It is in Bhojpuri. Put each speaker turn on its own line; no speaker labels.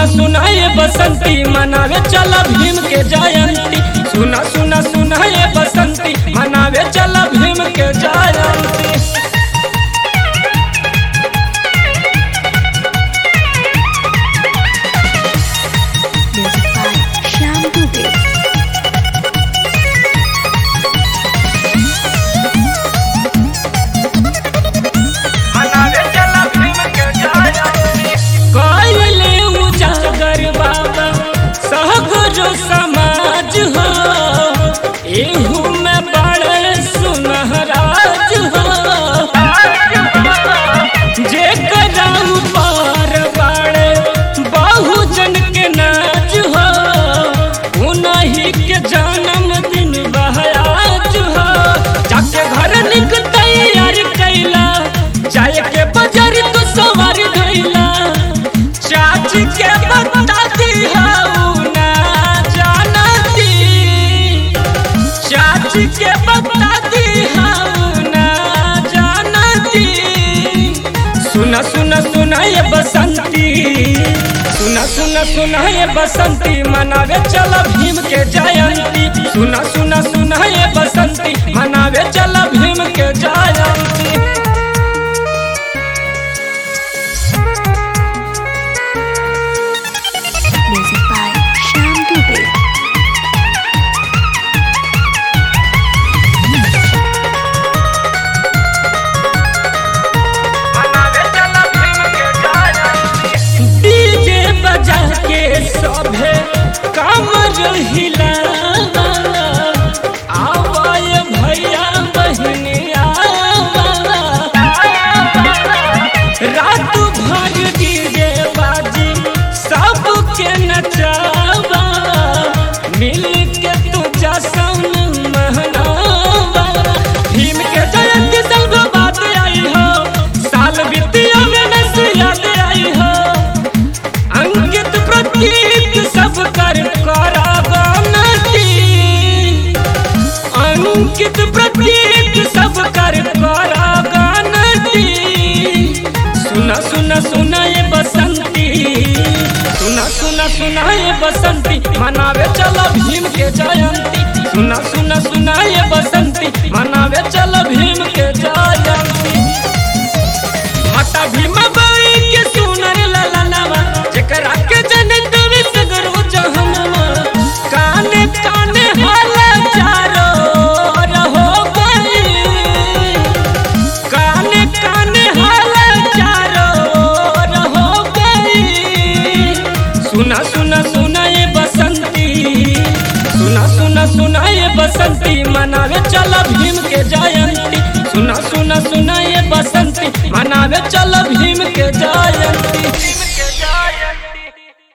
सुना सुना ये बसंती मनावे चला भीम के जयंती सुना सुना सुना ये बसंती मनावे चला भीम के जयंती
Music by Shyam Dubey.
कायले उजागर बाबा सहगरो समाज हो एहू में बड़े सुनहराज हो जे कराऊ पार बाड़े बहुजन के नाज हो उन्हीं के जन्म दिन बहयाज हो जाके घर निक तैयार कैला जाए के बाजार तो सवार गैला चाची के बता दी हाउ ना जानती चाची के बता दी हाउ ना जानती सुना सुना सुना ये बसंती सुना सुना सुना ये बसंती मनावे चला भीम के जयंती सुना सुना सुना ये बसंती मनावे चला भीम के जयंती
Music by Shyam Dubey.
DJ बजा के सभे कमर हिला आवाय भैया बहनिया रात भर डीजे बाजी सबके नचावा मिल के तू जसन महनावा भीम के जयंती सब बात आई हो साल बीतिया में नस याद आई हो अंकित प्रतीक सब कर करागनती अंकित प्रतीक सब कर करागनती सुना सुना सुना ये बसंती सुना सुना सुना ये बसंती मनावे चलो भीम के जयंती सुना सुना सुना ये बसंती मनावे चलो भीम के जयंती माता भीमा बाई के सुनर ललनवा जेकरा के जनत में सगरो जहनवा काने काने हाला चारो रहो गई काने काने हाला चारो रहो गई सुना सुना सुना ये बसंती सुना सुना सुना ये बसंती मनावे चला भीम के जयंती सुना सुना सुना ये बसंती मनावे चला भीम के जयंती